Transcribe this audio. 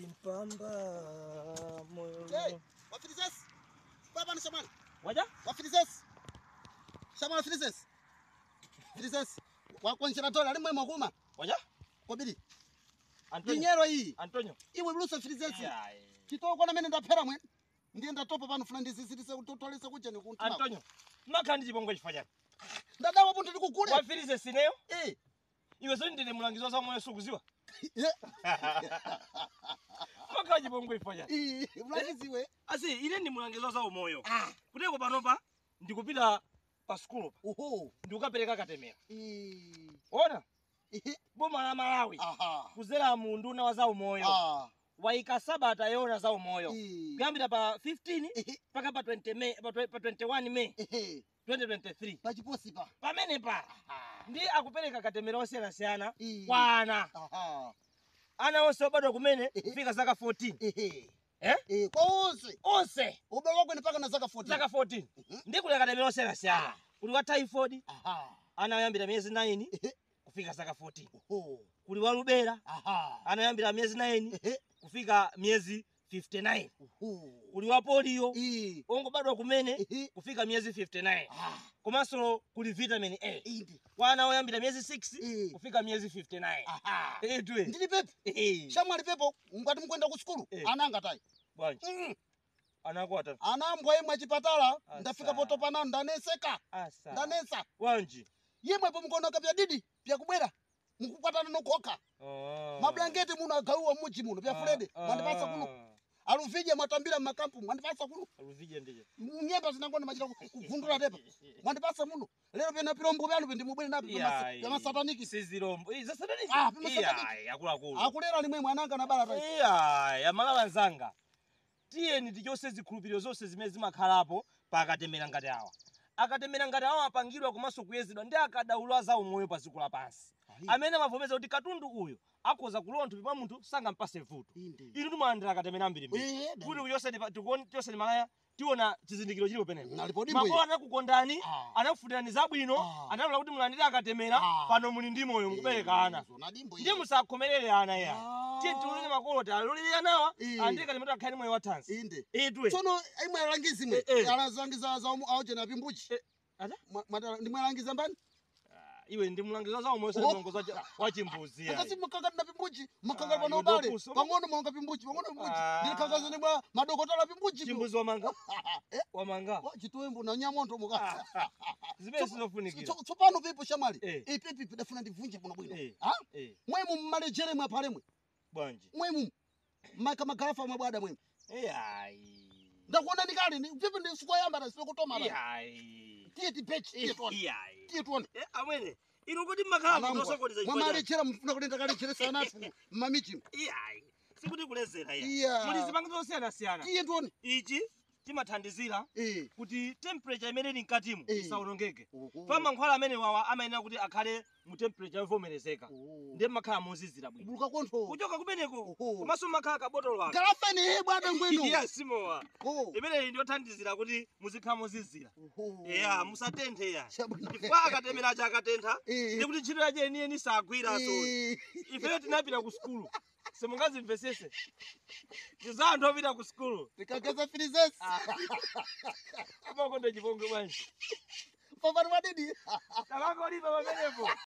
Alimpamba moyo Hey, wafilisesi. Baba ni shamani. waja Wafilisesi. Shamani wafilisesi. Filisesi. Wakwanjira tola ali mwema kuma. waja Kobili. Antonio Dinyero hii. Antonio Iwe blusa filisesi. Yeah, eh. Kitoko na mene ndaphera mwe. Ndiye ndatopa pano funa ndisisitise kutotolesa kuja ni kuntuma. Antonio makandi chipongwe chifanyani Ndadawa buntu ndikugule. wafirize sineyo Eh. iwe so ndine mulangizi wa za moyo sukuziwa Eh. maka chipongwe chifanyani Eh, mlangiziwe. asi ine ndi mulangizi wa za umoyo Ah. kuteko panopa ndikupita pa sukulu pa Oho. ndikukapereka katemera Eh. ona Eh. boma la malawi Aha. kuzera mu nduna wa za umoyo Ah. waika sabata yona za umoyo Eh. kuyambira pa 15 Eh. mpaka pa 20 May pa twe- pa 21 May Eh. 2023 Pachiposi pa. pamene pa Aha. ndi akupereka katemera osiyanasiyana Eh. kwa ana Aha. ana onse obadwa kumene Eh. kufika zaka 14 Ehe. eh Eh, kwa onse. onse Ubaba wako ni paka na zaka 14. zaka 14 Mhm. ndi kuli katemera osiyanasiyana Ah. kuli wa typhoid Aha. ana oyambira miyezi 9 Ehe. kufika zaka 14 Oho. kuli wa lubera Aha. ana oyambira miyezi 9 Ehe. kufika miyezi 59 Oho. kuli wa polio Eh. ongobadwa kumene Ehe. kufika miyezi 59 Ah. komanso kuli vitamin a Indi. wana oyambira miyezi 6 Eh. kufika miyezi 59 Aha. etwe Ndili pepe. Shamwali pepo ngati mkwenda ku sukulu. Eh. Ananga tai. bwanji Mm. anakwata Anambwa yemwe achipatala Asa. ndafika poto panano ndaneseka. asa Ndanesa. bwanji Yemwe po mkonoka pya didi pya kubwera. Mukukwatana nokhoka. Ah. Mablanketi muno agauwa muji muno pya Frede. Ah, Mwandipasa kuno. ah. Aluvije mwatambira mmakampu mwandipasa kuno. aluvije ndije Nyemba zinangona machita ku- kuvundula tepa. Mwandipasa muno. Lero pena pilombo pyanu pe ndimubwere napo Iyai. pya masataniki. sizirombo Ii, zasataniki Ah, pima sataniki. Iyai, akuluakulu Akulera limwe mwananga na bala tai. Iyai, amalawa nzanga tiyeni tichose zikhulupiriro zonse zimene zimakhalapo pa akatemera ngati awa akatemera ngati awa apangidwa komanso kuyezedwa ndi akadaulo a za umoyo pa dziko lapansi amene amavomeza kuti katundu uyu akhoza kulowa mthupi mwa munthu sangampase vuto Inde. inu timalandira akatemera ambirimbiri Eh, dai. kuti kuchoseni malaya tiona chizindikiro chilipo penepo Nalipo dimbo makolo anakukondani Ah. anakufunirani zabwino Ah. analola kuti mulandire akatemera Ah. pano muli ndi moyo mukubereka ana Zonadimbo ndiye musakhomerere ana ya Ah. tiye tiulire makolo talolire anawa Eh. andire katemera akhale moyo wathansi Inde. itwe Tsono imwe alangizi mwe. Eh, eh. Alangiza za umu auje na pimbuchi. Eh, ata? Ndimwe alangiza mbani? Ah, iwe ndi mlangiza za umoyo Oh. mlongozi wa chimbuzi ya Akasi makangati na pimbuchi, makangati Ah, pano iwe ubale. ndopuso. Pang'ono mwanga pimbuchi, pang'ono pimbuchi. Ah. Ndili kakaza ni mwa madokotala pimbuchi. chimbuzi wamanga Eh, wamanga wa chituwembu na nyamoto muka. zimene sizofunikira Tso- Tsopano pipo shamali. Eh. Eh, pipi pidafuna ndivunje kuno bwino. Eh. Ha? Eh, Mwemu mmalejere mwe palemwe. bwanji Mwemu. Maka magarafa mwe bwada mwemu. iyayi Ndakuona ndikali ni pipi ndi sikoyamba na sikutoma la. iyayi Tiye tipechi, tiye tuone. iyayi Tiye tuone. Eh, amwene inu kuti makhala mutosokoneza chifukwa mwamalechera mfuna kulenda kalechera sanatu mmamichi iyayi sikuti kulezera ya Iya. muli zipangizo zosiyanasiyana tiye tuone ichi timathandizira Eh. kuti temperature imene ili mkatimu Eh. isawonongeke Oho. fa mankhwala amene wawa amayenera kuti akhale mu temperature yovomerezeka Oho. ndiye makhala mozizira bwino buluka kontho kuchoka kumeneko Oho. komanso makhala kabotolo aka galafeni he bwana ngwino iya simowa Oho. imeneyi ndiyothandizira kuti muzikhala mozizira Oho. eya musatenthe ya Chabwino. chifukwa akatemera chakatentha Eh. ndi kuti ntchito yache yeniyeni sagwira so Eh. ifeyo tinapita ku sukulu simungazimvesese tiza anthu opita ku sukulu tikageza filizesi kumakonda chipongwe bwanji papati padidi takangolipa pamenepo